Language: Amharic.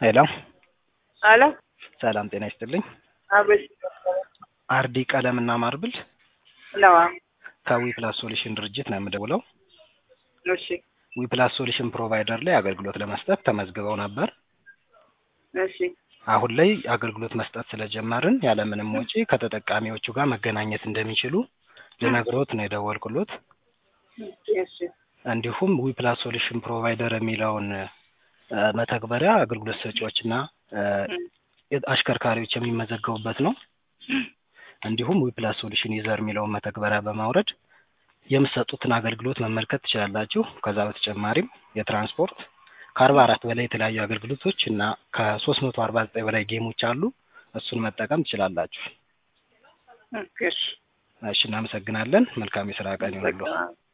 ሄሎ አሎ ሰላም ጤና ይስጥልኝ። አቤት አርዲ ቀለምና ማርብል ነዋ። ከዊ ፕላስ ሶሉሽን ድርጅት ነው የምደውለው። እሺ ዊ ፕላስ ሶሉሽን ፕሮቫይደር ላይ አገልግሎት ለመስጠት ተመዝግበው ነበር። እሺ አሁን ላይ አገልግሎት መስጠት ስለጀመርን ያለምንም ወጪ ከተጠቃሚዎቹ ጋር መገናኘት እንደሚችሉ ልነግሮት ነው የደወልኩሎት። እሺ እንዲሁም ዊ ፕላስ ሶሉሽን ፕሮቫይደር የሚለውን እ መተግበሪያ አገልግሎት ሰጪዎችና እ አሽከርካሪዎች የሚመዘገቡበት ነው። እንዲሁም ዊ ፕላስ ሶሉሽን ዩዘር የሚለውን መተግበሪያ በማውረድ የምትሰጡትን አገልግሎት መመልከት ትችላላችሁ። ከዛ በተጨማሪም የትራንስፖርት ከአርባ አራት በላይ የተለያዩ አገልግሎቶች እና ከሶስት መቶ አርባ ዘጠኝ በላይ ጌሞች አሉ። እሱን መጠቀም ትችላላችሁ። እሺ እሺ፣ እናመሰግናለን። መልካም የስራ ቀን ይሁንልዎ።